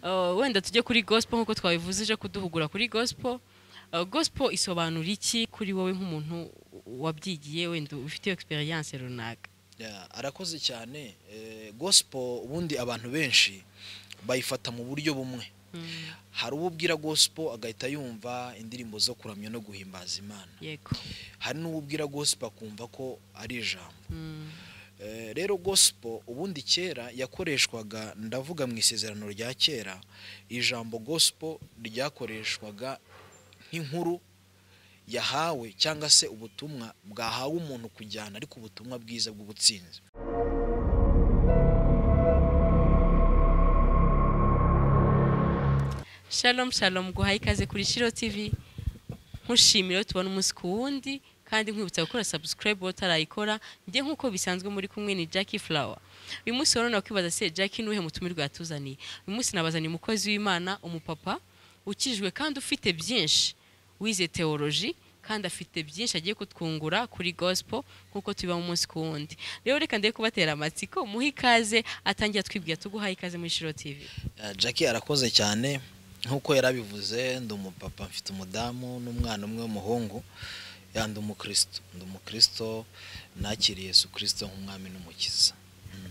wenda tujye kuri gospel nk'uko twabivuze ije kuduhugura kuri gospel Uh, gospel isobanura iki kuri wowe nk'umuntu wabyigiye wenda ufite experience runaka Yeah, arakoze cyane eh, gospel ubundi abantu benshi bayifata mu buryo bumwe hari uwo ubwira gospel agahita yumva indirimbo zo kuramya no guhimbaza imana yego hari n'uwo ubwira gospel akumva ko ari ijambo Mm, Eh, rero gospel ubundi kera yakoreshwaga ndavuga mu isezerano rya kera ijambo gospel ryakoreshwaga nk'inkuru yahawe cyangwa se ubutumwa bwahawe umuntu kujyana ariko ubutumwa bwiza bw'ubutsinzi shalom shalom guhaye ikaze kuri shiro tv nkushimira tubona umunsi ku wundi kandi nkwibutsa gukora subscribe utarayikora njye nk'uko bisanzwe muri kumwe ni Jackie Flower uyu munsi rero nakwibaza se Jackie nuhe mutumirwa yatuzaniye uyu munsi nabazaniye umukozi w'Imana umupapa ukijwe kandi ufite byinshi wize teoloji kandi afite byinshi agiye kutwungura kuri gospel nk'uko tubiba mu munsi ku wundi rero reka ndebe kubatera amatsiko muhe ikaze atangira twibwira tuguhaye ikaze muri shiro tv Eh, Jackie arakoze cyane nk'uko yarabivuze ndi umupapa mfite umudamu n'umwana umwe w'umuhungu ya ndi umukristo ndi umukristo nakiriye Yesu Kristo nk'umwami n'umukiza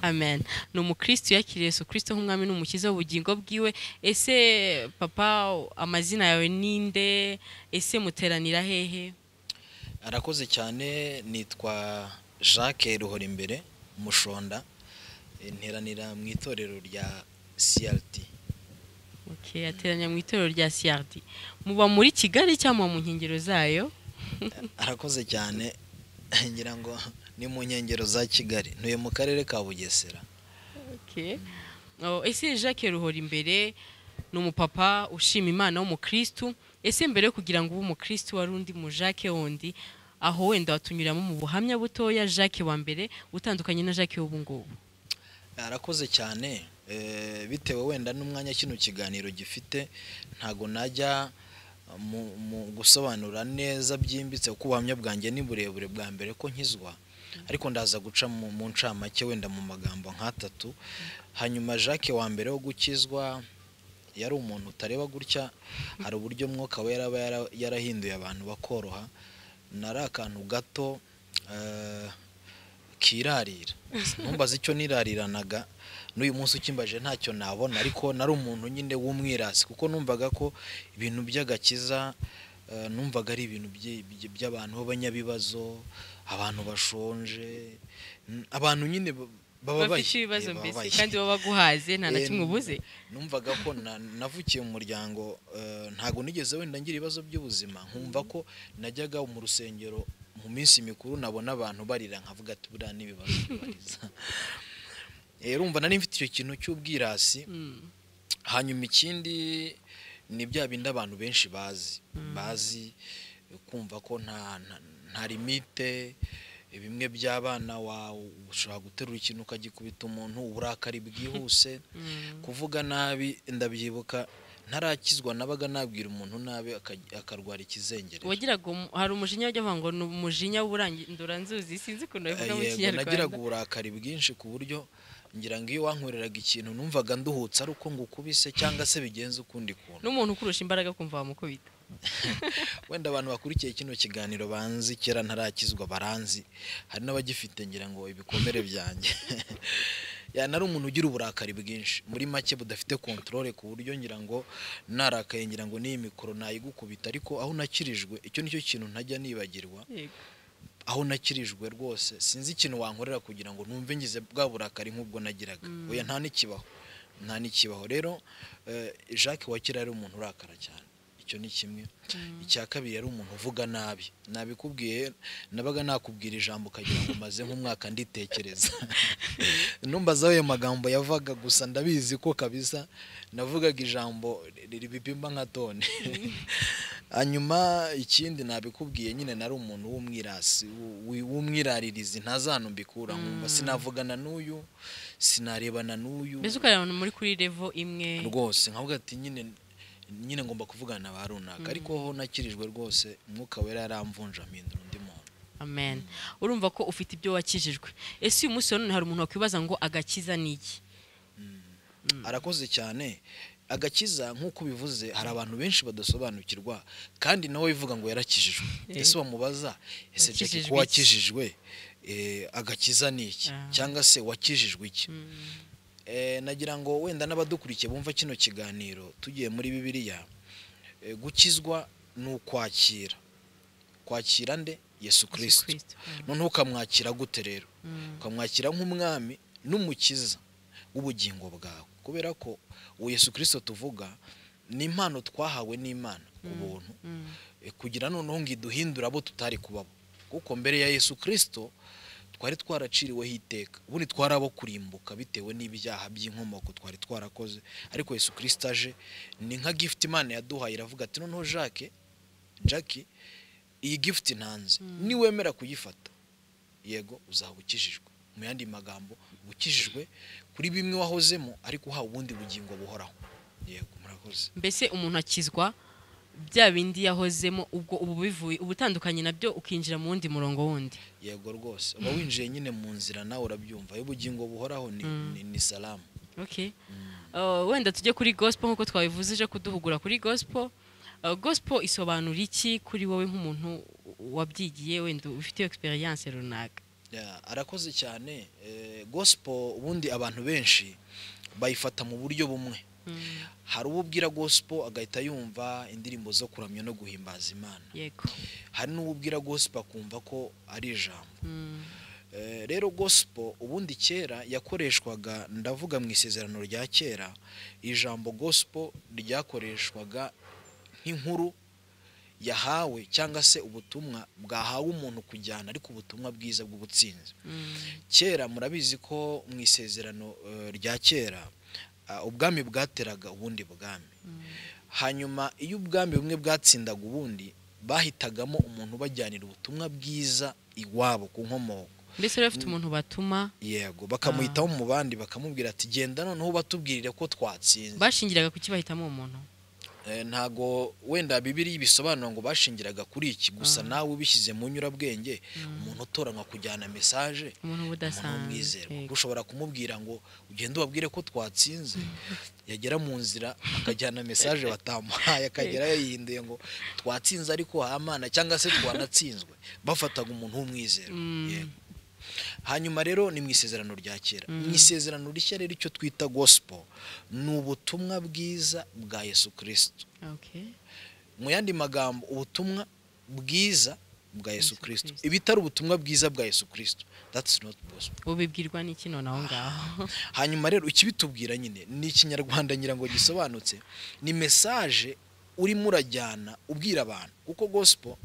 amen ni umukristo yakiriye yesu kirisito nk'umwami n'umukiza w'ubugingo bwiwe ese papa amazina yawe ninde ese muteranira hehe arakoze cyane nitwa jacques ruhora imbere umushonda Eh, nteranira mu itorero rya crt okay, ateranya mu itorero rya siyardi muba muri kigali cyangwa muba mu nkengero zayo arakoze cyane ngira ngo ni mu nkengero za kigali ntuye mu karere ka bugesera okay. oh, ese jacques ruhora imbere ni umupapa ushima imana w'umukristu ese mbere yo kugira ngo ube umukristu wari undi mu jacques wundi aho wenda watunyuramo mu buhamya butoya jacques wa mbere utandukanye na jacques w'ubu ngubu arakoze cyane eh, bitewe wenda n'umwanya kino kiganiro gifite ntago najya mu, mu gusobanura neza byimbitse kuko ubuhamya bwanjye ni burebure bwa mbere ko nkizwa ariko ndaza guca mu, mu ncamake wenda mu magambo nk'atatu hanyuma jacques wa mbere wo gukizwa yari umuntu utareba gutya hari uburyo mwuka we yaraba yara- yarahinduye abantu bakoroha nari akantu gato eh, kirarira ntumbaze icyo nirariranaga n'uyu munsi ukimbaje ntacyo nabona ariko nari umuntu nyine w'umwirasi kuko numvaga ko ibintu by'agakiza eh, numvaga ari ibintu byi- byi- by'abantu b'abanyabibazo abantu bashonje mm, abantu nyine ba- bababaye bafite ibibazo eh, mbese bababaye. kandi baba baguhaze nta na Eh, kimwe ubuze numvaga ko na- navukiye mu muryango eh, ntago nigeze wenda ngira ibibazo by'ubuzima nkumva ko najyaga mu rusengero mu minsi mikuru nabona abantu barira nkavuga ati buriya n'ibibazo bibariza Eh, urumva nari mfite icyo kintu cy'ubwirasi Mm. hanyuma ikindi ni bya bindi abantu benshi bazi bazi kumva ko nta nta- nta limite bimwe by'abana wawe ushobora guterura ikintu ukagikubita umuntu uburakari bwihuse Mm. kuvuga nabi ndabyibuka ntarakizwa nabaga nabwira umuntu nabi aka- akarwara ikizengere wagiraga umu- hari umujinya wajya avuga ngo ni umujinya w'urandura nzuzi sinzi ukuntu babivuga mu Yego, nagiraga kinyarwanda uburakari bwinshi ku buryo ngira ngo iyo wankwereraga ikintu numvaga nduhutse ari uko ngukubise cyangwa se bigenze ukundi kuntu n'umuntu ukurusha imbaraga kumva wamukubita wenda abantu bakurikiye kino kiganiro banzi kera ntarakizwa baranzi hari n'abagifite ngira ngo ibikomere byanjye ya nari umuntu ugira uburakari bwinshi muri make budafite kontorore ku buryo ngira ngo narakaye ngira ngo n'iyi mikoro nayigukubita ariko aho nakirijwe icyo nicyo kintu ntajya nibagirwa Yego. aho nakirijwe rwose sinzi ikintu wankorera kugira ngo numve ngize bwa burakari nk'ubwo nagiraga oya nta n'ikibaho nta n'ikibaho rero eh, jacques wa kera yari umuntu urakara cyane icyo ni kimwe icya kabiri yari umuntu uvuga nabi nabikubwiye nabaga nakubwira ijambo ukagira ngo maze nk'umwaka nditekereza numbazaho ayo magambo yavaga gusa ndabizi ko kabisa navugaga ijambo ri- ribipimba nka tone hanyuma ikindi nabikubwiye nyine nari umuntu w'umwirasi w- w'umwiraririzi ntazantu mbikura nkumva sinavugana n'uyu sinarebana n'uyu mbese ukareba abantu muri kuri revo imwe rwose nkavuga ati nyine nyine ngomba kuvugana na ba runaka ariko ho nakirijwe rwose umwuka wera yaramvunja mpindura undi muntu amen urumva ko ufite ibyo wakijijwe ese uyu munsi wa none hari umuntu wakwibaza ngo agakiza ni iki arakoze cyane agakiza nk'uko ubivuze hari abantu benshi badasobanukirwa kandi nawe wivuga ngo yarakijijwe Eh. ese wamubaza ese Wakijijwe Jackie iki? ko wakijijwe eh, agakiza ni iki Ah. cyangwa se wakijijwe iki Mm. Eh, nagira ngo wenda n'abadukurikiye bumva kino kiganiro tugiye muri bibiliya eh, gukizwa ni ukwakira kwakira nde yesu Yesu kirisito Kristo. Mm. noneho ukamwakira gute rero Mm. ukamwakira nk'umwami n'umukiza w'ubugingo bwawe kubera ko uwo yesu kirisito tuvuga ni impano twahawe n'imana ku buntu Mm. eh, kugira noneho ngo iduhindure abo tutari kubabo kuko mbere ya yesu kirisito twari twaraciriweho iteka ubundi twari abo kurimbuka bitewe n'ibyaha by'inkomoko twari twarakoze ariko yesu kirisito aje ni nka gifuti imana yaduhaye iravuga ati noneho jacques jackie iyi gifuti ntanze niwemera kuyifata yego uzaba ukijijwe mu yandi magambo uba ukijijwe kuri bimwe wahozemo ariko uhawe ubundi bugingo buhoraho yego murakoze mbese umuntu akizwa bya bindi yahozemo ubwo ubu bivuye ubutandukanye nabyo ukinjira mu wundi murongo wundi yego rwose uba winjiye nyine mu nzira nawe urabyumva y'ubugingo buhoraho ni, ni, ni salamu okay Uh, wenda tujye kuri gospel nk'uko twabivuze ije kuduhugura kuri gospel Uh, gospel isobanura iki kuri wowe nk'umuntu wabyigiye wenda ufite experience runaka Ya, arakoze cyane eh, gospel ubundi abantu benshi bayifata mu buryo bumwe Mm, hari uwo ubwira gospel agahita yumva indirimbo zo kuramya no guhimbaza imana yego hari n'uwo ubwira gospel akumva ko ari ijambo Mm, Eh, rero gospel ubundi kera yakoreshwaga ndavuga mu isezerano rya kera ijambo gospel ryakoreshwaga nk'inkuru yahawe cyangwa se ubutumwa bwahawe umuntu kujyana ariko ubutumwa bwiza bw'ubutsinzi mm, kera murabizi ko mu isezerano eh, rya kera ah, ubwami bwateraga ubundi bwami hanyuma iyo ubwami bumwe bwatsindaga ubundi bahitagamo umuntu ubajyanira ubutumwa bwiza iwabo ku nkomoko mbese rero ufite umuntu batuma yego bakamuhitamo mu bandi bakamubwira ati genda noneho batubwirire ko twatsinze bashingiraga ku kibahitamo uwo muntu Eh, ntago wenda bibiri bisobanura ngo bashingiraga kuri iki gusa nawe ubishyize mu nyurabwenge umuntu utoranywa kujyana mesaje umuntu uba umuntu w'umwizerwa udasanzwe ushobora kumubwira ngo ugende ubabwire ko twatsinze yagera mu nzira akajyana mesaje batamuhaye akagerayo yihinduye ngo twatsinze ariko hamana cyangwa se twanatsinzwe bafataga umuntu w'umwizerwa Mm. yego hanyuma rero ni mu isezerano rya kera mu isezerano rishya rero icyo twita gospel ni ubutumwa bwiza bwa yesu kirisito Okay. mu yandi magambo ubutumwa bwiza bwa yesu Yesu kirisito Kristo. ibitari ubutumwa bwiza bwa yesu kirisito that's not gospel ubibwirwa n'iki none aho ngaho hanyuma rero ikibitubwira nyine ni ikinyarwanda ngira ngo gisobanutse ni mesaje urimo urajyana ubwira abantu kuko gospel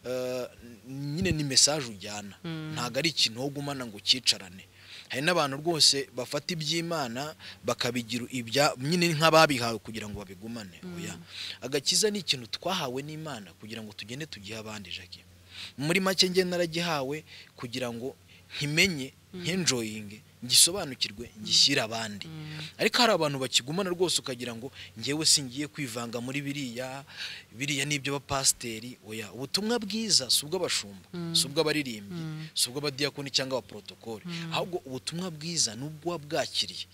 eh, nyine ni mesaje ujyana ntabwo ari ikintu wo gumana ngo ucyicarane hari n'abantu rwose bafata iby'imana bakabigira ibya nyine nk'ababihawe kugira ngo babigumane oya agakiza ni ikintu twahawe n'imana kugira ngo tugende tugihe abandi jackie muri make njye naragihawe kugira ngo nkimenye nkenjoyinge ngisobanukirwe ngishyire abandi ariko hari abantu bakigumana rwose ukagira ngo ngewe singiye kwivanga muri biriya biriya ni iby'abapasiteri oya ubutumwa bwiza si ubw'abashumba si ubw'abaririmbyi si ubw'abadiyakoni cyangwa abaporotokoli ahubwo ubutumwa bwiza ni ubw'uwa bwakiriye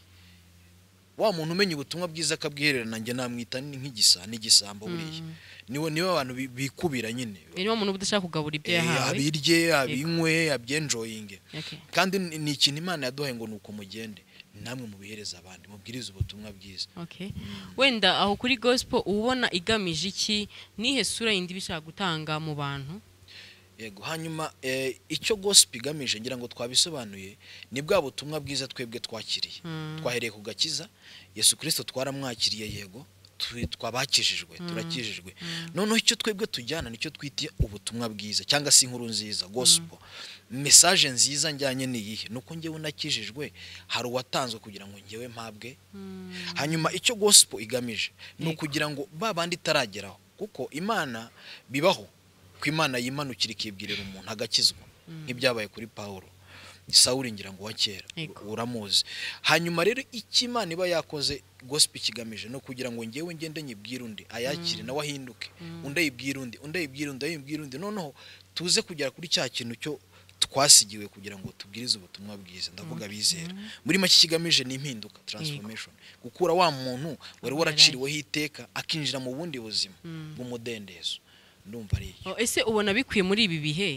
wa muntu umenya ubutumwa bwiza akabwihererana njye namwita ni nk'igisa n'igisambo buriya niwe niwe abantu bi- bikubira nyine irimo umuntu uba udashaka kugabura ibyo Eh, yahawe abirye abinywe abyenjoyinge Okay. kandi ni ni ikintu imana yaduhaye ngo ni uko mugende ni namwe mubihereza abandi mubwirize ubutumwa bwiza Okay. wenda aho kuri gospel ubona igamije iki nihe sura yindi iba ishaka gutanga mu bantu yego hanyuma eh, icyo gospel igamije ngira ngo twabisobanuye ni bwa butumwa bwiza twebwe twakiriye Mm. twahereye ku gakiza yesu kirisito twaramwakiriye yego tu- twabakijijwe turakijijwe noneho icyo twebwe tujyana nicyo twita ubutumwa bwiza cyangwa se inkuru nziza gospel mesaje nziza njyanye niyihe ni uko njyewe nakijijwe hari uwatanzwe kugira ngo njyewe mpabwe hanyuma icyo gospel igamije ni Yego. ukugira ngo ba bandi itarageraho kuko imana bibaho ko imana yimanukira ikibwirira umuntu agakizwa nk'ibyabaye kuri pawulo sawuri ngira ngo wa kera Yego. uramuzi hanyuma rero icyo imana iba yakoze gospel kigamije ni ukugira ngo ngewe ngende nyibwire undi ayakire nawe ahinduke undi ayibwire undi undi ayibwire undi ayibwire undi noneho tuze kugera kuri cya kintu cyo twasigiwe kugira ngo tubwirize ubutumwa bwiza ndavuga bizera muri make ikigamije ni impinduka transformation gukura wa muntu wari waraciriweho iteka akinjira mu bundi buzima bw'umudendezo ndumva ari Oh, ese ubona bikwiye muri ibi bihe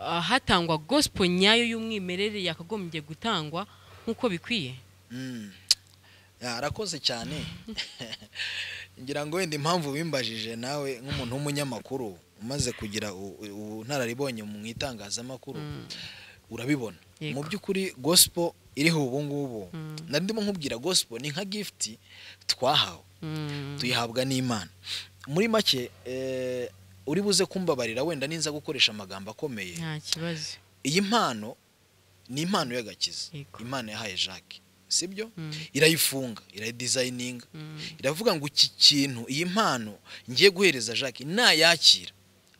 ah, hatangwa gospel nyayo y'umwimerere yakagombye gutangwa nk'uko bikwiye Mm. Ya, arakoze cyane ngira ngo wenda impamvu wimbajije nawe nk'umuntu w'umunyamakuru umaze kugira u- u- ubunararibonye mu itangazamakuru urabibona Yego. mu by'ukuri gospel iriho ubu ngubu Mm. nari ndimo nkubwira gospel ni nka gift twahawe Mm. tuyihabwa n'imana muri make eh, uri buze kumbabarira wenda ninza gukoresha amagambo akomeye nta kibazo iyi mpano ni impano y'agakiza Yego. imana yahaye jacques sibyo Mm. irayifunga irayidizayininga Mm. iravuga ngo iki kintu iyi mpano ngiye guhereza jacques nayakira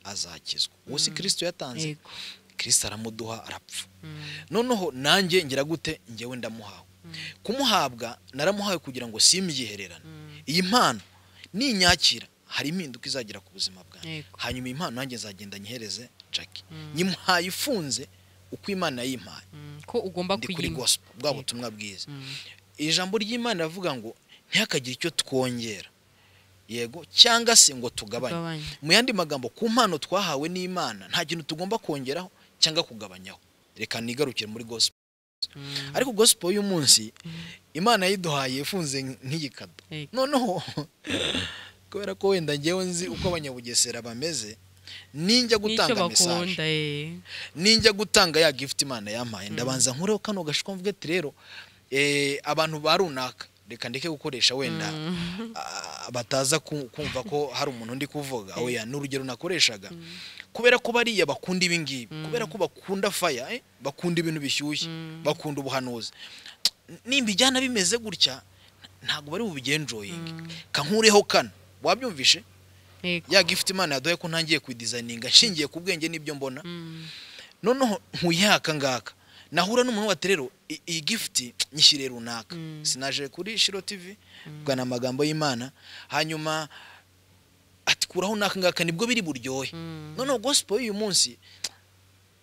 azakizwa uwo si kirisito yatanze Yego. kirisito aramuduha arapfa Mm. noneho nanjye ngira gute ngewe ndamuhawe kumuhabwa naramuhawe kugira ngo simyihererane Mm. iyi mpano ninyakira hari impinduka izagira ku buzima bwanjye Yego. hanyuma iyi mpano nanjye nzagenda nyihereze jackie Mm. nyimuhaye ifunze uko imana yayimpaye Mm. ko ugomba ndi kuri kuyinywa gospel bwa Yego. butumwa bwiza Mm. ijambo ry'imana rivuga ngo ntihakagire icyo twongera yego cyangwa se ngo tugabanye Tugabanye. mu yandi magambo ku mpano twahawe n'imana nta kintu tugomba kongeraho cyangwa kugabanyaho reka nigarukire muri gospel Mm. ariko gospel y'umunsi imana yayiduhaye ifunze nk'igikado Yego. noneho kubera ko wenda ngewe nzi uko abanyabugesera bameze n'icyo ninjya gutanga mesaje bakunda eh. ninjya gutanga ya gift imana yampaye ndabanza nkureho kano gashishwa mvuge ati rero eh, abantu ba runaka reka ndeke gukoresha wenda Mm. ah, bataza ku- kumva ko hari umuntu undi kuvuga oya ni urugero nakoreshaga kubera ko bariya bakunda ibi ngibi kubera ko bakunda faya eh, bakunda ibintu bishyushye bakunda ubuhanuzi nimbijyana bimeze gutya ntabwo bari bubigenjoyinge kankureho kano wabyumvishe Yego. ya gift imana yaduhaye ko ntangiye kuyidizayininga nshingiye ku bwenge n'ibyo mbona Mm. noneho nkuyaka ngaka nahura n'umuntu wati rero i- iyi gifuti nyishyire runaka Mm. sinaje kuri shiro tv bwana amagambo y'imana hanyuma atikuraho n'aka ngaka nibwo biri buryohe Mm. noneho gospel y'uyu munsi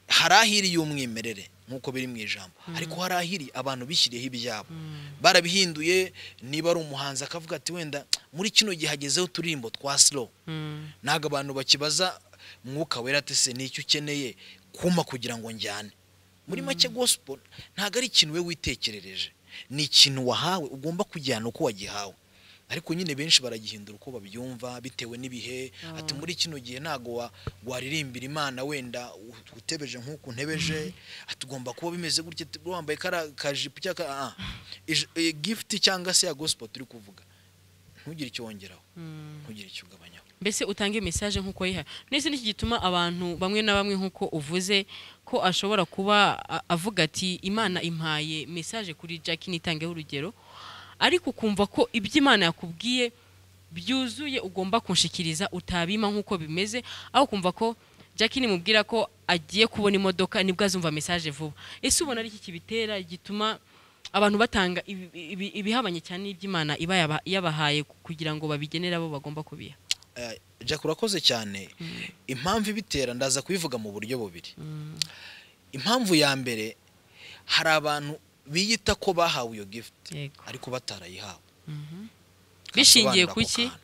hari ahiri y'umwimerere nk'uko biri mu ijambo ariko hari ahiri abantu bishyiriyeho ibyabo Mm. barabihinduye niba ari umuhanzi akavuga ati wenda muri kino gihe hagezeho uturirimbo twa slow Mm. ntabwo abantu bakibaza mwuka wera ati se nicyo ukeneye kumpa kugira ngo njyane muri make gospel ntabwo ari ikintu we witekerereje ni ikintu wahawe ugomba kujyana uko wagihawe ariko nyine benshi baragihindura uko babyumva bitewe n'ibihe ati muri kino gihe ntabwo wa- waririmbira imana wenda u- utebeje nk'uku ntebeje ati ugomba kuba bimeze gutya ati, wambaye kara- kajipo cyangwa ka- ah, ah. Ij- eh, gift cyangwa se ya gospel turi kuvuga ntugire icyo wongeraho Mm. ntugire icyo ugabanyaho mbese utange mesaje nk'uko yiha ndetse n'iki gituma abantu bamwe na bamwe nk'uko uvuze ko ashobora kuba a- avuga ati imana impaye mesaje kuri jack nitangeho urugero ariko ukumva ko ibyo imana yakubwiye byuzuye ugomba kunshikiriza utabima nk'uko bimeze aho kumva ko jack nimubwira ko agiye kubona imodoka nibwo azumva mesaje vuba ese ubona ari iki kibitera gituma abantu batanga ibi- ibi- ibihabanye cyane n'iby'imana iba yaba- yabahaye kugira ngo babigenere abo bagomba kubiha Eh, Jack urakoze cyane impamvu ibitera ndaza kubivuga mu buryo bubiri impamvu ya mbere hari abantu biyita ko bahawe iyo gift Yego. ariko batarayihawe bishingiye Kasobanura ku ako ki kantu.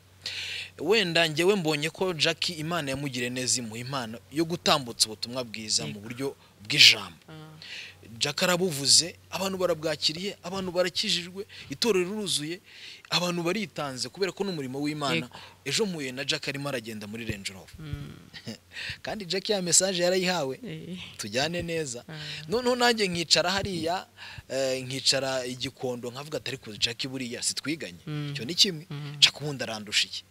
wenda ngewe mbonye ko Jack imana yamugiriye neza imuha impano yo gutambutsa ubutumwa bwiza mu buryo bw'ijambo Jack arabuvuze abantu barabwakiriye abantu barakijijwe itorero riruzuye abantu baritanze kubera ko n'umurimo w'imana ejo mpuye na Jack arimo aragenda muri Range Rover kandi Jack ya message yarayihawe tujyane neza noneho nanjye nkicara hariya eh, nkicara igikondo nkavuga ati ariko Jack buriya sitwiganye Mm. icyo ni kimwe Jack ubundi arandusha iki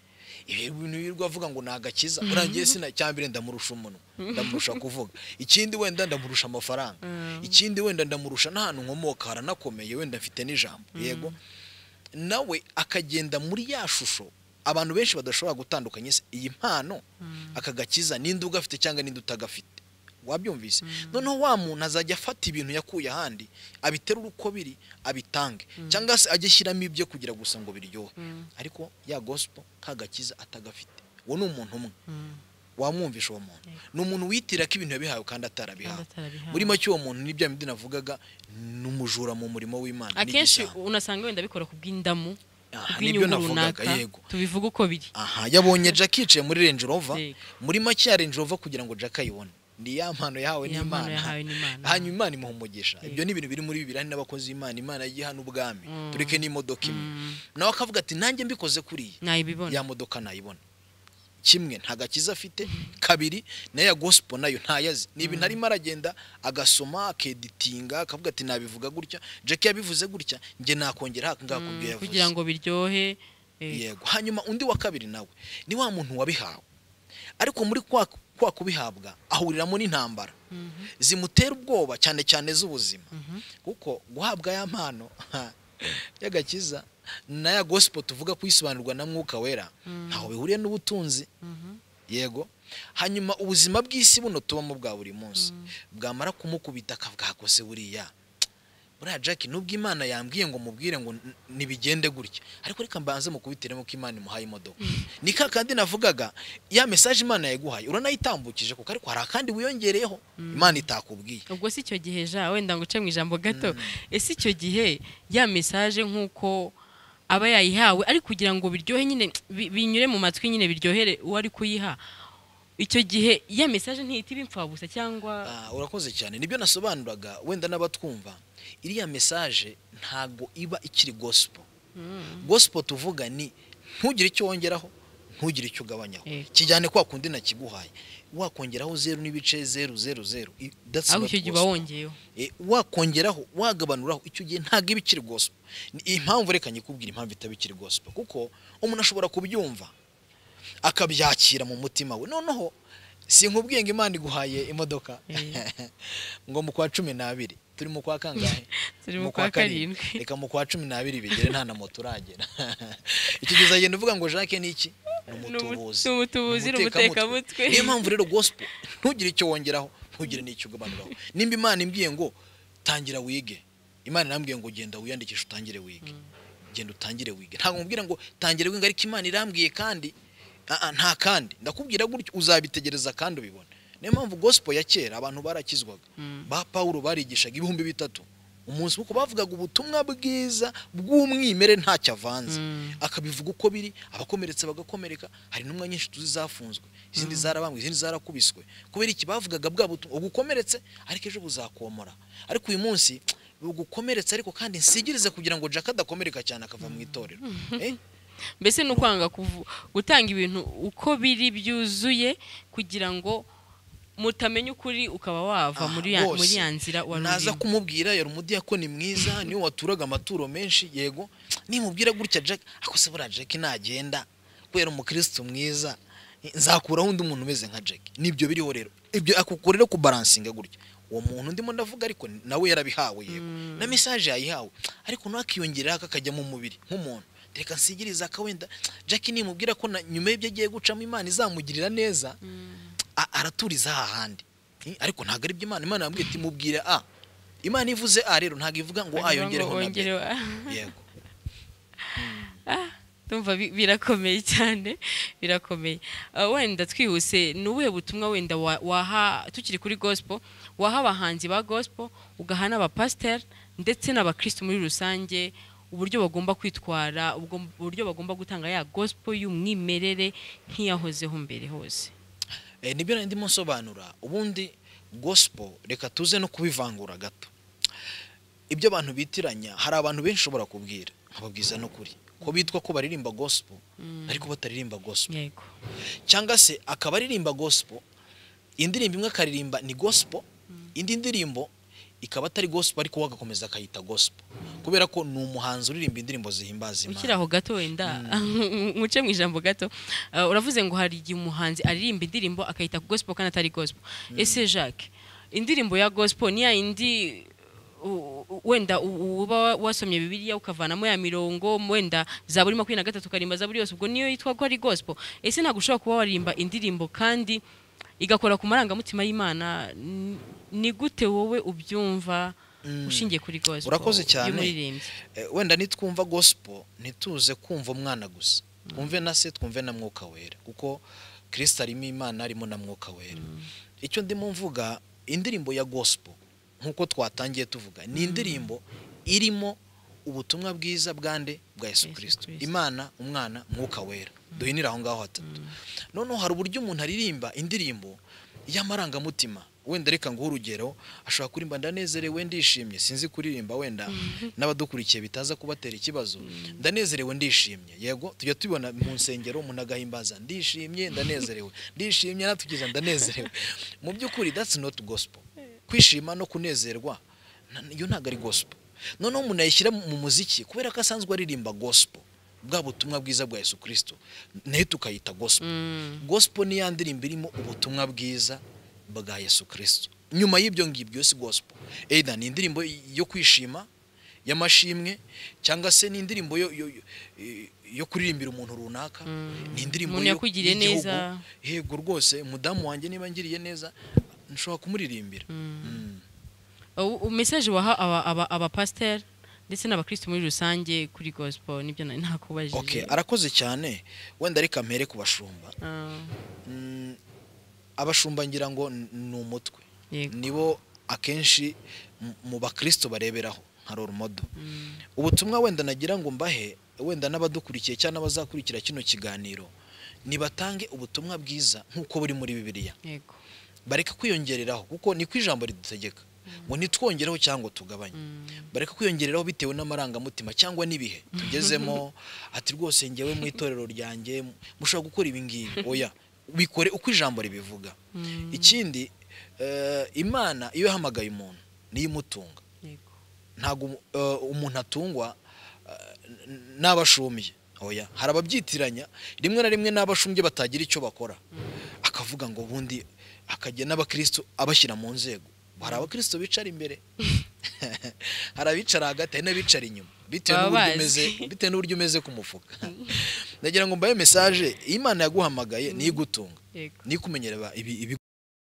ibi bintu birirwa avuga ngo ni agakiza urangiye sina cyambere ndamurusha umunwa ndamurusha kuvuga ikindi wenda ndamurusha amafaranga ikindi wenda ndamurusha n'ahantu nkomoka haranakomeye wenda mfite n'ijambo yego nawe akagenda muri ya shusho abantu benshi badashobora gutandukanya se iyi mpano aka gakiza ninde ugafite cyangwa ninde utagafite wabyumvise noneho wa muntu azajya afata ibintu yakuye ahandi abiterura uko biri abitange cyangwa se ajye ashyiramo ibyo kugira gusa ngo biryohe ariko ya gospel ka gakiza atagafite uwo ni umuntu umwe wamwumvisha uwo muntu ni umuntu witira ko ibintu yabihawe kandi atarabihawe Kandi atarabihawe. muri make uwo muntu ni bya bindi navugaga ni umujura mu murimo w'imana ni akenshi igisambo. unasanga wenda bikora ku bw'indamu Aha, ku nibyo bw'inyungu navugaga runaka yego tubivuga uko biri aha yabonye jack yicaye muri range rover Yego. muri make ya range rover kugira ngo jack ayibone ni ya mpano yahawe Ni ya mpano n'imana yahawe n'Imana. hanyuma imana imuha umugisha Yego. ibyo ni ibintu biri muri bibiri hari n'abakozi b'imana imana yiha n'ubwami Mm. tureke n'imodoka imwe Mm. nawe akavuga ati nanjye mbikoze kuriya nayibibona ya modoka nayibona kimwe nta gakiza afite kabiri nayo ya gospel nayo ntayazi ni ibintu arimo aragenda agasoma akeditinga akavuga ati nabivuga gutya jack yabivuze gutya njye nakongera haka ngaha ku byo yavuze kugira ngo biryohe eh, yego hanyuma undi wa kabiri nawe ni wa muntu wabihawe ariko muri kwa, kwa kubihabwa ahuriramo n'intambara zimutera ubwoba cyane cyane z'ubuzima kuko guhabwa ya mpano y'agakiza n'aya gospel tuvuga kuyisobanurwa na mwuka wera ntaho bihuriye n'ubutunzi yego hanyuma ubuzima bw'isi buno tubamo bwa buri munsi bwamara kumukubita akavuga hakose buriya buriya jack nubwo imana yambwiye ngo mubwire ngo n- nibigende gutya ariko reka mbanze mukubitiremo ko imana imuhaye imodoka ni ka kandi navugaga ya mesaje imana yaguhaye uranayitambukije kuko ariko hari akandi wiyongereyeho imana itakubwiye ubwo si icyo gihe ja wenda ngo uce mu ijambo gato ese icyo gihe ya mesaje nk'uko aba yayihawe ari kugira ngo biryohe nyine bi- binyure mu matwi nyine biryohere uwo ari kuyiha icyo gihe ya mesaje ntihita iba impfabusa cyangwa Ah, urakoze cyane nibyo nasobanuraga wenda n'abatwumva iriya mesaje ntabwo iba ikiri gospel gospel tuvuga ni ntugire icyo wongeraho ntugire icyo ugabanyaho Yego. kijyane kwa kundi nakiguhaye wakongeraho zeru n'ibice zeru zeru zeru I- that's ahubwo not icyo gihe gospel. uba wongeyeho Eh, wakongeraho wagabanuraho icyo gihe ntabwo iba ikiri gospel Ni impamvu reka nyikubwira impamvu itaba ikiri gospel kuko umuntu ashobora kubyumva akabyakira mu mutima we noneho sinkubwiye ngo imana iguhaye imodoka Eh. ngo mu kwa cumi n'abiri turi mu kwa kangahe Turi mu kwa karindwi. reka mu kwa cumi n'abiri bigere nta na moto uragera icyo gihe uzagenda uvuga ngo jacques ni iki ni Ni umu- umutubuzi ni umutubuzi, ni umutekamutwe. niyo mpamvu rero gospel ntugire icyo wongeraho ntugire n'icyo ugabanuraho nimba imana imbwiye ngo tangira wige imana irambwiye ngo genda wiyandikishe utangire wige genda utangire wige ntabwo mubwira ngo tangire wige ariko imana irambwiye kandi ah, ah, nta kandi ndakubwira gutyo uzabitegereza kandi ubibona niyo mpamvu gospel ya kera abantu barakizwaga ba pawulo barigishaga ibihumbi bitatu umunsi kuko bavugaga ubutumwa bwiza bw'umwimerere ntacyo avanze akabivuga uko biri abakomeretse bagakomereka hari n'umwa nyinshi tuzi zafunzwe izindi zarabambwe izindi zarakubiswe kubera iki bavugaga bwa butumwa ugukomeretse ariko ejo buzakomora ariko uyu munsi bugukomeretse ariko kandi nsigirize kugira ngo Jack adakomereka cyane akava mu itorero Eh? mbese ni ukwanga kuvu- gutanga ibintu uko biri byuzuye kugira ngo mutamenya ukuri ukaba wava Aha, muri ya- bose. muri ya nzira wari naza urimo kumubwira yari umudiyakoni mwiza niwe waturaga amaturo menshi yego nimubwira gutya jack ako se buriya jack nagenda kubera umukirisitu mwiza nzakuraho undi muntu umeze nka jack nibyo biriho rero ibyo akukora rero kubaransinga gutya uwo muntu ndimo ndavuga ariko nawe yarabihawe yego na mesaje yayihawe ariko nawe akiyongeraho akajya mu mubiri nk'umuntu reka nsigirize akawenda jack nimubwira ko na- nyuma y'ibyo agiye gucamo imana izamugirira neza a- araturiza hahandi Eh, ariko ntabwo ari byo imana imana yambwiye iti mubwire a imana ivuze a rero ntabwo ivuga ngo a Bavuga yongereho ngo na b wongereho. yego ndumva bi- birakomeye cyane birakomeye Ah, wenda twihuse ni ubuhe butumwa wenda wa- waha tukiri kuri gospel waha abahanzi ba gospel ugaha n'abapasiteri ndetse n'abakirisitu muri rusange uburyo bagomba kwitwara ubwo- uburyo bagomba gutanga ya gospel y'umwimerere nk'iyahozeho mbere hose Eh, nibyo nari ndimo nsobanura ubundi gospel reka tuze no kubivangura gato ibyo abantu bitiranya hari abantu benshi ushobora kubwira nkababwiza no kuri ko bitwa ko baririmba gospel ariko bataririmba gospel yego cyangwa se akaba aririmba gospel indirimbo imwe akaririmba ni gospel indi ndirimbo ikaba atari gospel ariko we agakomeza akayita gospel kubera ko ni umuhanzi uririmba indirimbo zihimbaza ukiri imana aho gato wenda muce mu ijambo gato Ah, uravuze ngo hari igihe umuhanzi aririmba indirimbo akayita ku gospel kandi atari gospel ese jacques indirimbo ya gospel ni ya yindi u- u- wenda u- uba wasomye bibiliya ukavanamo ya mirongo wenda zaburi makumyabiri na gatatu ukaririmba zaburi yose ubwo niyo yitwa ko ari gospel ese ntabwo ushobora kuba waririmba indirimbo kandi igakora ku marangamutima y'imana N- ni gute wowe ubyumva ushingiye kuri gospel Urakoze cyane. y'umuririmbyi Eh, wenda nitwumva gospel ntituze kumva umwana gusa twumve na se twumve na mwuka wera kuko kirisita arimo imana arimo na mwuka wera icyo ndimo mvuga indirimbo ya gosipo nk'uko twatangiye tuvuga ni indirimbo irimo ubutumwa bwiza bwande bwa yesu Yesu kirisito Kristo. imana umwana mwuka wera duhinira aho ngaho hatatu noneho hari uburyo umuntu aririmba indirimbo y'amarangamutima wenda reka nguhe urugero ashobora kurimba ndanezerewe ndishimye sinzi kuririmba wenda n'abadukurikiye bitaza kubatera ikibazo ndanezerewe ndishimye yego tujya tubibona mu nsengero umuntu agahimbaza ndishimye ndanezerewe ndishimye natugize ndanezerewe mu by'ukuri that's not gospel kwishima no kunezerwa na- iyo ntabwo ari gospel noneho umuntu yayishyira mu muziki kubera ko asanzwe aririmba gospel bwa butumwa bwiza bwa yesu kirisito nayo tukayita gospel gospel ni ya ndirimbo irimo ubutumwa bwiza bwa yesu kirisito nyuma y'ibyo ngibyo si gospel either ni indirimbo yo kwishima y'amashimwe cyangwa se ni indirimbo yo, yo, yo, yo kuririmbira umuntu runaka ni indirimbo Umuntu yo- yakugiriye y'igihugu. neza. yego rwose mudamu wanjye niba ngiriye neza nshobora kumuririmbira Mm. ubu mesaje waha aba- aba- abapasiteri ndetse n'abakirisitu muri rusange kuri gosipo nibyo nari nakubajije okay arakoze cyane wenda reka mpere ku bashumba Ah, Mm, abashumba ngira ngo n- ni umutwe yego nibo akenshi m- mu bakristo bareberaho nka roromodo ubutumwa wenda nagira ngo mbahe wenda n'abadukurikiye cyangwa n'abazakurikira kino kiganiro nibatange ubutumwa bwiza nk'uko buri muri bibiliya yego bareke kwiyongereraho kuko niko ijambo ridutegeka ngo nitwongereho cyangwa tugabanye bareka kwiyongereraho bitewe n'amarangamutima cyangwa n'ibihe tugezemo ati rwose ngewe mu itorero ryanjye mushobora gukora ibi ngibi oya bikore uko ijambo ribivuga ikindi eh, imana iyo yahamagaye umuntu niyo imutunga yego ntabwo umu- eh, umuntu atungwa eh, n- n'abashumbye oya hari ababyitiranya rimwe na rimwe n'abashumbye batagira icyo bakora akavuga ngo ubundi akajya n'abakristo abashyira mu nzego hari abakristo bicara imbere hari abicara hagati hari n'abicara inyuma bitewe Baba n'uburyo bazi. umeze bitewe n'uburyo umeze ku mufuka nagira ngo mbaye message iyi imana yaguhamagaye niyo igutunga yego niyo ikumenyereba ibi ibi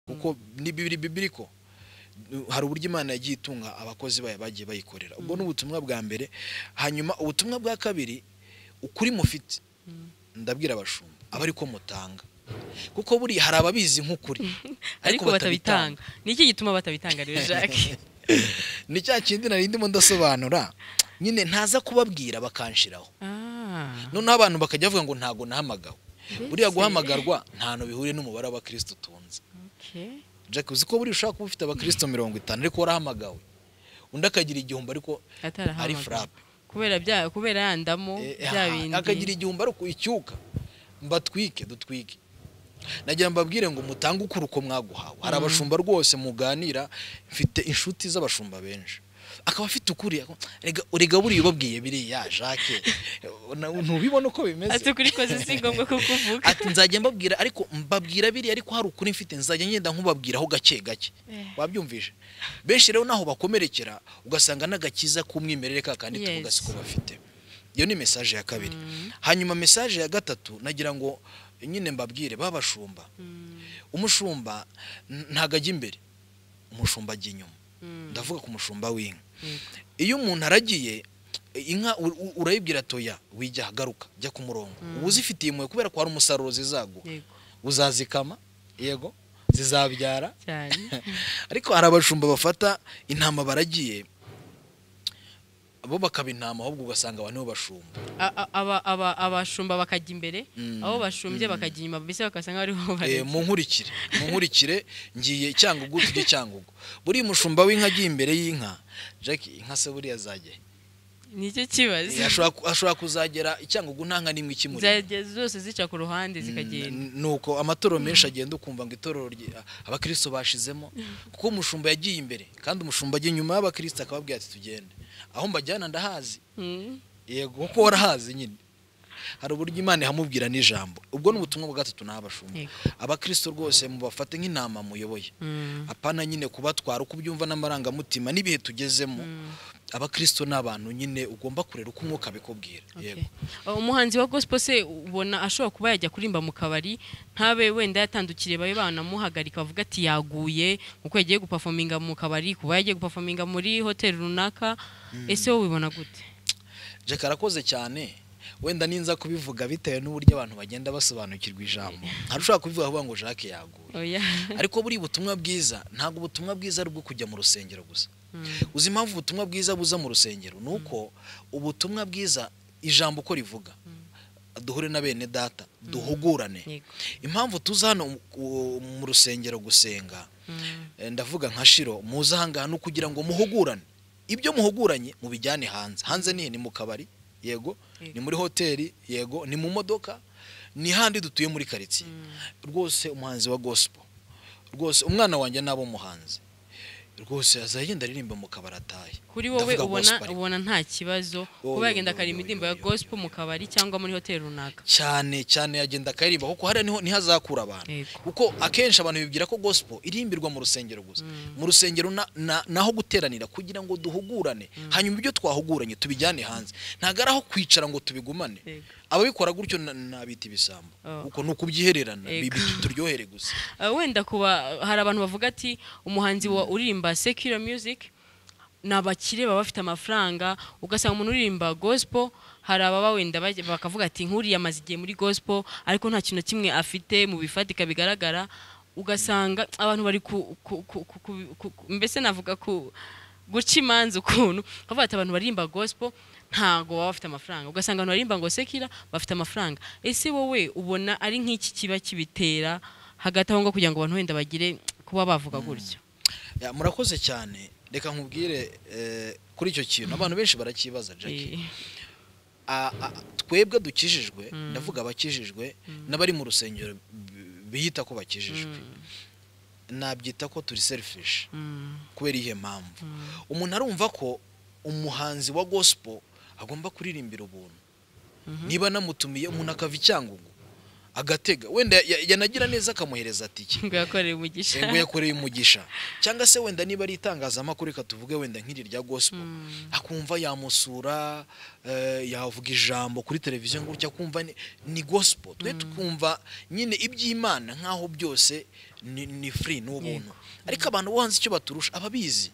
kuko ni bibiri bibiriko hari uburyo imana yagiye itunga abakozi bayo bagiye bayikorera ubwo ni ubutumwa bwa mbere hanyuma ubutumwa bwa kabiri ukuri mufite ndabwira abashumba aba ariko mutanga kuko buriya hari ababizi nk'ukuri ariko batabitanga ni iki gituma batabitanga rero jacques ni cya kindi nari ndimo ndasobanura nyine ntaza kubabwira bakanshiraho Ah, noneho abantu bakajya bavuga ngo ntago nahamagawe buriya Mbese. guhamagarwa nta hantu bihuriye n'umubare w'abakristo utunze okay. jack uzi ko buriya ushobora kuba ufite abakristo mirongo itanu ariko warahamagawe undi akagira igihumbi ariko ari atarahamagaye. frappe kubera bya kubera yandamu Eh, bya aha, akagira bindi igihumbi ariko icyuka mbatwike dutwike nagira mbabwire ngo mutange ukuri uko mwaguhawe hari abashumba rwose muganira mfite inshuti z'abashumba benshi akaba afite ukuri ako- rega- rega buriya ubabwiye biriya jacque na- ntubibona uko bimeze ati ukuri koze si ngombwa ko kuvuga ati nzajya mbabwira ariko mbabwira biriya ariko hari ukuri mfite nzajya ngenda nkubabwiraho gake gake Eh. wabyumvise benshi rero naho bakomerekera ugasanga n'agakiza k'umwimerere ka kandi Yes. tuvugasiko bafite iyo ni mesaje ya kabiri hanyuma mesaje ya gatatu nagira ngo nyine mbabwire babashumba umushumba n- ntago ajya imbere umushumba ajya inyuma ndavuga ku mushumba w'inka iyo umuntu aragiye inka u- u- urayibwira toya wijya garuka jya ku murongo uba uzifitiye impuhwe kubera ko hari umusaruro zizaguha yego uzazikama yego zizabyara cyane ariko hari abashumba bafata intama baragiye bo bakaba intama ahubwo ugasanga abantu nibo bashumba A- a- aba- aba- abashumba bakajya imbere Mm, abo bashumbye mm. bakajya inyuma mbese bakasanga bariho Eh, bareba mu nkurikire mu nkurikire ngiye cyangugu tujye cyangugu buriya umushumba w'inka agiye imbere y'inka jack inka se buriya azajya nicyo kibazo ashobora ku- ashobora kuzagera icyangugu nta nka n'imwe ikimuri Zajya zose zica ku ruhande zikagenda N- nuko amatorero menshi agenda ukumva ngo itorero rye- abakristo bashizemo kuko umushumba yagiye imbere kandi umushumba ajya inyuma y'abakristo akababwira ati tugende aho mbajyana ndahazi Mm. yego kuko warahazi nyine hari uburyo imana ihamubwira n'ijambo ubwo ni ubutumwa bwa gatatu n'abashumba Yego. abakristo rwose mubafate nk'intama muyoboye Mm. apana nyine kubatwara uko ubyumva n'amarangamutima n'ibihe tugezemo abakristo ni abantu nyine ugomba kurera uko umwuka abikubwira Okay. yego Uh, umuhanzi wa gospel se ubona ashobora kuba yajya kurimba mu kabari ntabe wenda yatandukiriye babe banamuhagarika bavuga ati yaguye kuko yagiye gupafominga mu kabari kuba yagiye gupafominga muri hoteli runaka ese wowe ubibona gute Jack arakoze cyane wenda ninza kubivuga bitewe n'uburyo abantu bagenda basobanukirwa ijambo hari ushobora kubivuga avuga ngo jacques yaguye oya ariko buriya ubutumwa bwiza ntabwo ubutumwa bwiza ari ubwo kujya mu rusengero gusa uzi impamvu ubutumwa bwiza buza mu rusengero ni uko ubutumwa bwiza ijambo uko rivuga duhure na bene data duhugurane Yego. impamvu tuza hano mu- mu rusengero gusenga eh, ndavuga nka shiro muze ahangaha ni ukugira ngo muhugurane ibyo muhuguranye mubijyane hanze hanze ni he? ni mu kabari yego Yego. ni muri hoteli yego ni mu modoka ni handi dutuye muri karitsiye rwose umuhanzi wa gospel rwose umwana wanjye nabo muhanzi rwose azajya yenda aririmba mu kabari atahe kuri wowe Ndavuga ubona gospel ariko. ubona nta kibazo Oyo, kuba yagenda oyo, akara oyo, imirimbo ya oyo, gospel mu kabari cyangwa muri hoteli runaka cyane cyane yagenda akaririmba kuko hariya niho niho azakura abantu Yego. kuko akenshi abantu bibwira ko gospel irimbirwa mu rusengero gusa mu rusengero na- na- naho guteranira kugira ngo duhugurane hanyuma ibyo twahuguranye tubijyane hanze ntabwo ari aho kwicara ngo tubigumane Yego. ababikora gutyo na- nabita ibisambo Oh. kuko ni ukubyihererana Yego. bibi turyohere gusa Eh, wenda kuba hari abantu bavuga ati umuhanzi wa uririmba secular music ni abakire baba bafite amafaranga ugasanga umuntu uririmba gospel hari ababa wenda bajya- bakavuga ati nk'uriya amaze igihe muri gospel ariko nta kintu na kimwe afite mu bifatika bigaragara ugasanga abantu bari ku, ku, ku, ku, ku, ku, ku mbese navuga ku guca imanza ukuntu bavuga ati abantu baririmba gospel ntago baba bafite amafaranga ugasanga abantu baririmba ngo sekira bafite amafaranga ese wowe ubona ari nk'iki kiba kibitera hagati aho ngo kugira ngo abantu wenda bagire kuba bavuga gutyo Ya, murakoze cyane reka nkubwire eh, kuri icyo kintu abantu benshi barakibaza Jackie Eh, a- a- twebwe dukijijwe ndavuga abakijijwe n'abari mu rusengero bi- biyita ko bakijijwe nabyita ko turi selfish mm, kubera iyihe mpamvu umuntu arumva ko umuhanzi wa gospel agomba kuririmbira ubuntu niba namutumiye umuntu akava i Cyangugu agatega wenda ya- yanagira neza akamuhereza tike ngo yakorere umugisha ngo yakoreye umugisha cyangwa se wenda niba ari itangazamakuru reka tuvuge wenda nk'iri rya gospel akumva yamusura eh, yavuga ijambo kuri televiziyo gutya akumva ni- ni gospel twe tukumva nyine iby'imana nk'aho byose ni, ni free ni ubuntu ariko abantu bo hanze icyo baturusha ababizi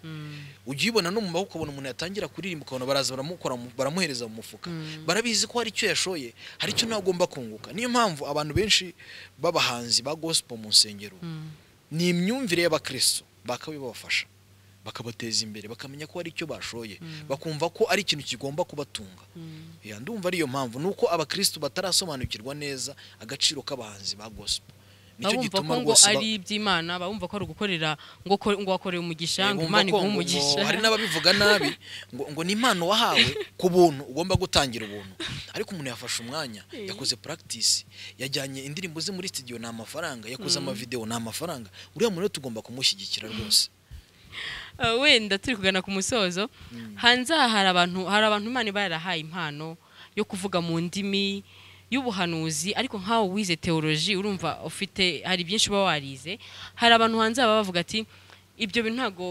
ujya ubibona no mu maboko ukabona umuntu yatangira kuririmba ukabona baraza baramukora mu- baramuhereza mu mufuka barabizi ko hari icyo yashoye hari icyo nawe agomba kunguka niyo mpamvu abantu benshi b'abahanzi ba gospel mu nsengero ni imyumvire y'abakristo bakabibafasha bakabateza imbere bakamenya ko hari icyo bashoye bakumva ko ari ikintu kigomba kubatunga Ya, ndumva ariyo mpamvu ni uko abakristo batarasobanukirwa neza agaciro k'abahanzi ba gospel nicyo abumva ko gituma ngo rwose ba- ari iby'imana abumva ko ari ugukorera ngo ko- ngo wakoreye umugisha ngo bumva imana ko iguhe ngo- umugisha ngo hari n'ababivuga nabi ngo, ngo ni impano wahawe ku buntu ugomba gutangira ubuntu ariko umuntu yafashe umwanya yakoze practice yajyanye indirimbo ze muri studio ni amafaranga yakoze amavideo ni amafaranga uriya muntu rero tugomba kumushyigikira rwose Eh, wenda turi kugana ku musozo hanze aha hari abantu hari abantu imana iba yarahaye impano yo kuvuga mu ndimi y'ubuhanuzi ariko nk'aho wize teoloji urumva ufite hari byinshi uba warize hari abantu hanze baba bavuga ati ibyo bintu ntabwo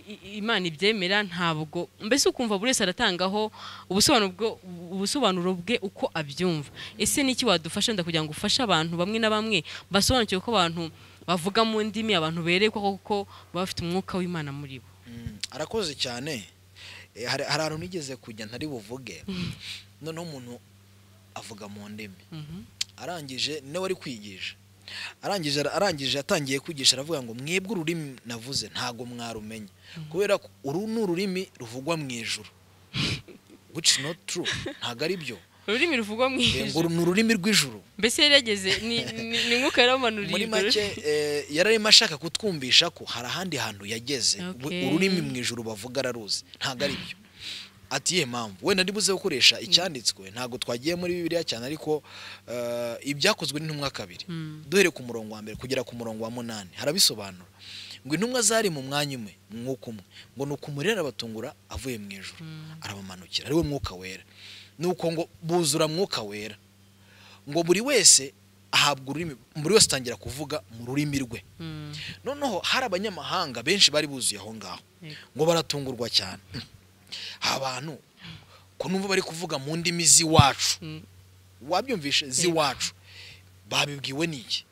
i- i- imana ibyemera ntabwo mbese ukumva buri wese aratangaho ubusobanuro bwo- ubusobanuro bwe uko abyumva ese n'iki wadufasha wenda kugira ngo ufashe abantu bamwe na bamwe basobanukirwe ko abantu bavuga mu ndimi abantu berekwa koko baba bafite umwuka w'imana muri bo Mm, arakoze cyane Eh, hari hari ahantu nigeze kujya ntari buvuge noneho umuntu avuga mu ndimi arangije nawe ari kwigisha arangije arangije yatangiye kwigisha aravuga ngo mwebwe ururimi navuze ntabwo mwarumenya kubera ko uru ni ururimi ruvugwa mu ijuru which is not true ntabwo ari byo ururimi ruvugwa mu Eh, ngo ijuru ni ururimi rw'ijuru mbese yari yageze ni- ni- ni mwuka yaramanuriye muri ijuru. make eh, yari arimo ashaka kutwumvisha ko hari ahandi hantu yageze Okay. we- ururimi mu ijuru bavuga araruzi ntabwo ari byo ati ye mpamvu wenda ndibuze gukoresha icyanditswe ntabwo twagiye muri bibiliya cyane ariko eh, ibyakozwe n'intumwa kabiri duhereye ku murongo wa mbere kugera ku murongo wa munani harabisobanura ngo intumwa zari mu mwanya umwe mu mwuka umwe ngo ni ukumuri arabatungura avuye mu ijuru arabamanukira ari we mwuka wera ni uko ngo buzura mwuka wera ngo buri wese ahabwa ururimi buri wese atangira kuvuga mu rurimi rwe Mm, noneho hari abanyamahanga benshi bari buzuye aho ngaho Yego. ngo baratungurwa cyane hari abantu ko numva bari kuvuga mu ndimi z'iwacu mm, wabyumvishe z'iwacu babibwiwe n'iki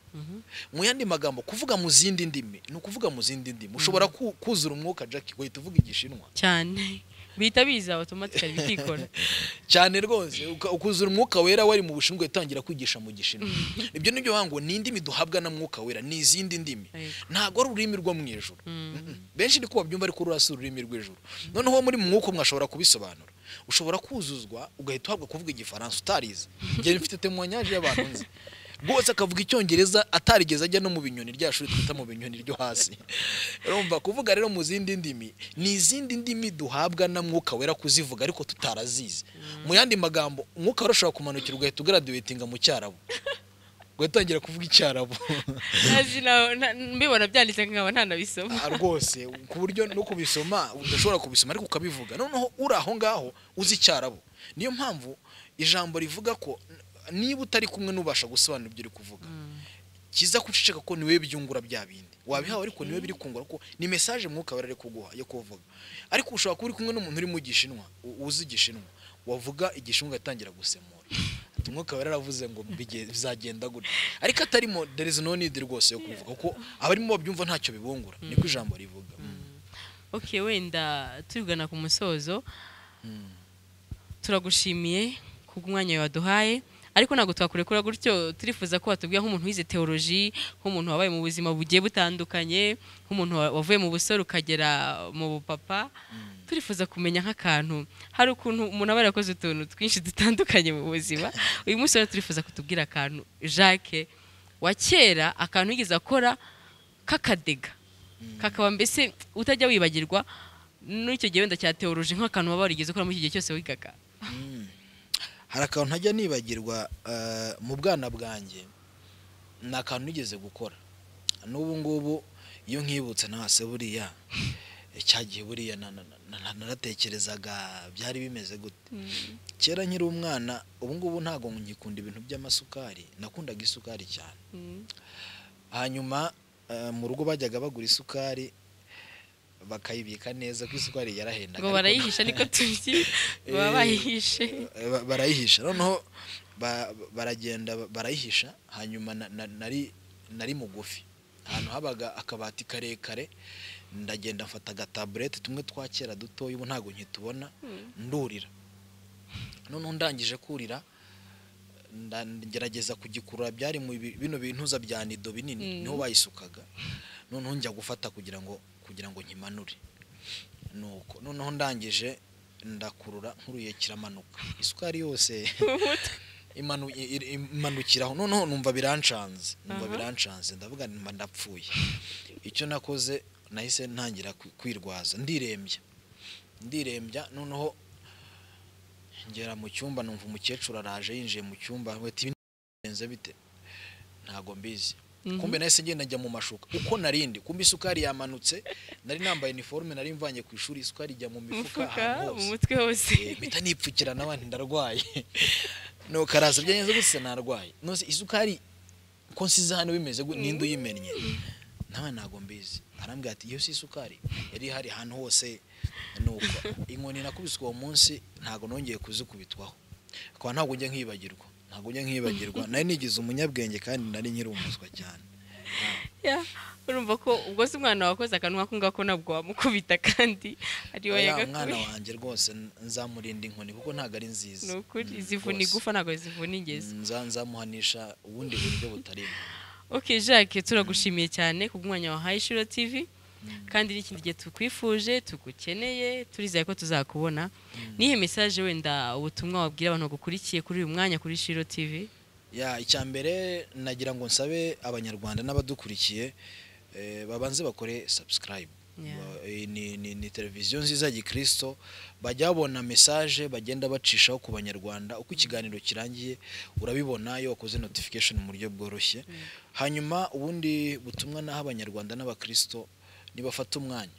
mu yandi magambo kuvuga mu zindi ndimi ni ukuvuga mu zindi ndimi ushobora ku- kuzura umwuka jackie ugahita uvuga igishinwa cyane bihita biza automatically bikikora cyane rwose uka- ukuzura umwuka wera wari mu bushinwa yatangira kwigisha mu gishinwa ibyo nibyo banga ngo ni indimi duhabwa na mwuka wera ni izindi ndimi Yego. ntabwo ari ururimi rwo mu ijuru Mm-mm. benshi niko babyumva ariko ruriya si ururimi rw'ijuru noneho muri mu mwuka mwashobora kubisobanura ushobora kuzuzwa ugahita uhabwa kuvuga igifaransa utarize njye mfite temoyanyaje y'abantu nzi rwose akavuga icyongereza atarigeze ajya no mu binyoni rya shuri twita mu binyoni ryo hasi urumva kuvuga rero mu zindi ndimi ni izindi ndimi duhabwa na mwuka wera kuzivuga ariko tutarazizi mu yandi magambo umwuka wera ushobora kumanukira ugahita ugradiwetinga mu cyarabu ugatangira kuvuga icyarabu Ntazi na- na- mbibona byanditse nkaba ntanabisoma Ah, rwose ku buryo no kubisoma udashobora kubisoma ariko ukabivuga noneho uri aho ngaho uzi icyarabu niyo mpamvu ijambo rivuga ko n- niba utari kumwe n'ubasha gusobanura ibyo uri kuvuga kiza guceceka ko niwe byungura bya bindi wabihawe ariko niwe biri kungura ko ni mesaje mwuka wera ari kuguha yo kuvuga ariko ushobora kuba uri kumwe n'umuntu uri mu gishinwa u- uzi igishinwa wavuga igishinwa ugatangira gusemura Ati, umwuka wera aravuze ngo "Bige- bizagenda gutya ariko atarimo there is no need rwose yo kubivuga kuko abarimo babyumva ntacyo bibungura niko ijambo rivuga okay wenda tugana ku musozo turagushimiye ku mwanya waduhaye ariko ntabwo twakurekura gutyo turifuza ko watubwira nk'umuntu wize teoloji nk'umuntu wabaye mu buzima bugiye butandukanye nk'umuntu wa- wavuye mu busore ukagera mu bupapa turifuza kumenya nk'akantu hari ukuntu umuntu aba yarakoze utuntu twinshi dutandukanye mu buzima uyu munsi rero turifuza kutubwira akantu jacques wa kera akantu yigeze akora k'akadega kakaba mbese utajya wibagirwa n'icyo gihe wenda cya teoroji nk'akantu waba warigeze ukora muri iki gihe cyose wigaga hari akantu ntajya nibagirwa eh, mu bwana bwanjye ni akantu nigeze gukora n'ubu ngubu iyo nkibutse ntase buriya eh, cya gihe buriya na- na- na- na- naratekerezaga byari bimeze gute kera nkiri umwana ubu ngubu ntabwo ngikunda ibintu by'amasukari nakundaga isukari cyane hanyuma eh, mu rugo bajyaga bagura isukari bakayibika neza ko isukari yarahendaga ngo ariko- barayihisha niko tuzi baba Eh, bayihishe eh, ba- barayihisha noneho ba- baragenda ba- barayihisha hanyuma na- na- nari nari mugufi ahantu habaga akabati karekare ndagenda mfata agataburete tumwe twa kera dutoya ubu ntabwo nkitubona ndurira noneho ndangije kurira nda- ngerageza kugikurura byari mu bi- bino bintuza bya nido binini Mm. niho bayisukaga noneho njya gufata kugira ngo kugira ngo nkimanure nuko noneho ndangije ndakurura nkuruye kiramanuka isukari yose imanu- i- i- imanukiraho noneho numva birancanze numva Aha. birancanze ndavuga nti mba ndapfuye icyo nakoze nahise ntangira kwi- kwirwaza ndirembya ndirembya noneho ngera mu cyumba numva umukecuru araje yinjiye mu cyumba bati "Ibi bigenze bite ntago mbizi Mhm. kumbe nahise ngenda njya mu mashuka uko narindi kumbe isukari yamanutse nari nambaye iniforume nari mvanye ku ishuri isukari ijya mu mifuka umufuka ahantu mu hose mutwe hose Eh, mpita nipfukira nawe nti ndarwaye nuko araza byagenze gutse narwaye nose isukari ko nsize hano bimeze gute ninde uyimennye nawe ntago mbizi arambwira ati iyo si isukari yari ihari ahantu hose nuko inkoni nakubiswe uwo munsi ntago nongeye kuzikubitwaho akaba ntabwo njya nkibagirwa ntabwo njya nkibagirwa nari nigize umunyabwenge kandi nari nkiri umuswa cyane Ya, urumva ko ubwo si umwana wakoze akantu nk'ako ngako ntabwo wamukubita kandi ari we Oya, umwana yagakuye wanjye rwose nzamurinda inkoni kuko ntabwo ari nziza ni ukuri Mm, zivuna rwose. igufa ntabwo zivuna ingezi Nza- nzamuhanisha ubundi buryo butari bwo. ok jacques turagushimiye cyane ku mwanya wahaye ishuro tv kandi n'ikindi gihe tukwifuje tugukeneye turizeye ko tuzakubona nihe mesaje wenda ubutumwa wabwira abantu bagukurikiye kuri uyu mwanya kuri shiro tv ya icya mbere nagira ngo nsabe abanyarwanda n'abadukurikiye eh, babanze bakore subscribe Yeah. Ba- eh, ni, ni, ni televiziyo nziza ya gikristo bajya babona message bagenda bacishaho ku banyarwanda uko ikiganiro kirangiye urabibona iyo wakoze notification mu buryo bworoshye hanyuma ubundi butumwa naho abanyarwanda n'abakristo nibafata umwanya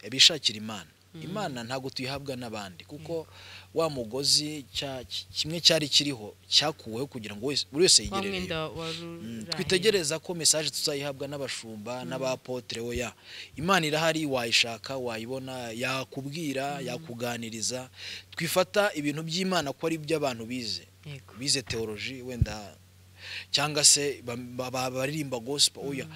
bishakira imana imana ntabwo tuyihabwa n'abandi kuko wa mugozi cya- kimwe cyari kiriho cyakuweho kugira ngo wese- buri wese wa yigerereyo mwenda wa Mm, ruraheri. twitegereza ko mesaje tuzayihabwa n'abashumba n'abapotere oya imana irahari wayishaka wayibona yakubwira yakuganiriza twifata ibintu by'imana ko ari iby'abantu bize Yego. bize teoloji wenda cyangwa se ba- ba- ba- baririmba gospel oya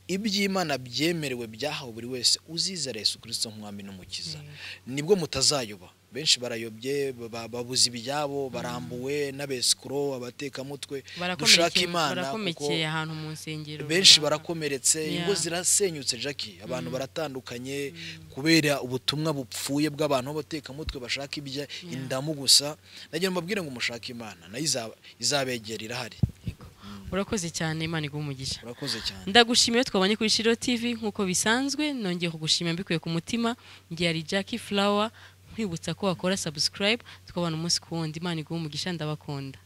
iby'imana byemerewe byahawe buri wese uziza yesu kirisito nk'umwami n'umukiza nibwo mutazayoba benshi barayobye ba- babuze ibyabo barambuwe n'abesikoro abatekamutwe dushaka barakomerekeye imana kuko barakomekeye ahantu mu nsengero benshi runaka. barakomeretse Yeah. ingo zirasenyutse jackie abantu baratandukanye kubera ubutumwa bupfuye bw'abantu b'abatekamutwe bashaka ibya indamu gusa nagira ngo mbabwire ngo mushake imana nayo izaba- izabegera irahari Yego. urakoze cyane imana iguha umugisha urakoze cyane ndagushimiye twabonye kuri shiro tv nk'uko bisanzwe nongeye kugushimira mbikuye ku mutima ngiye ari jackie flower nkwibutsa ko wakora subscribe tukabona umunsi ku wundi imana iguha umugisha ndabakunda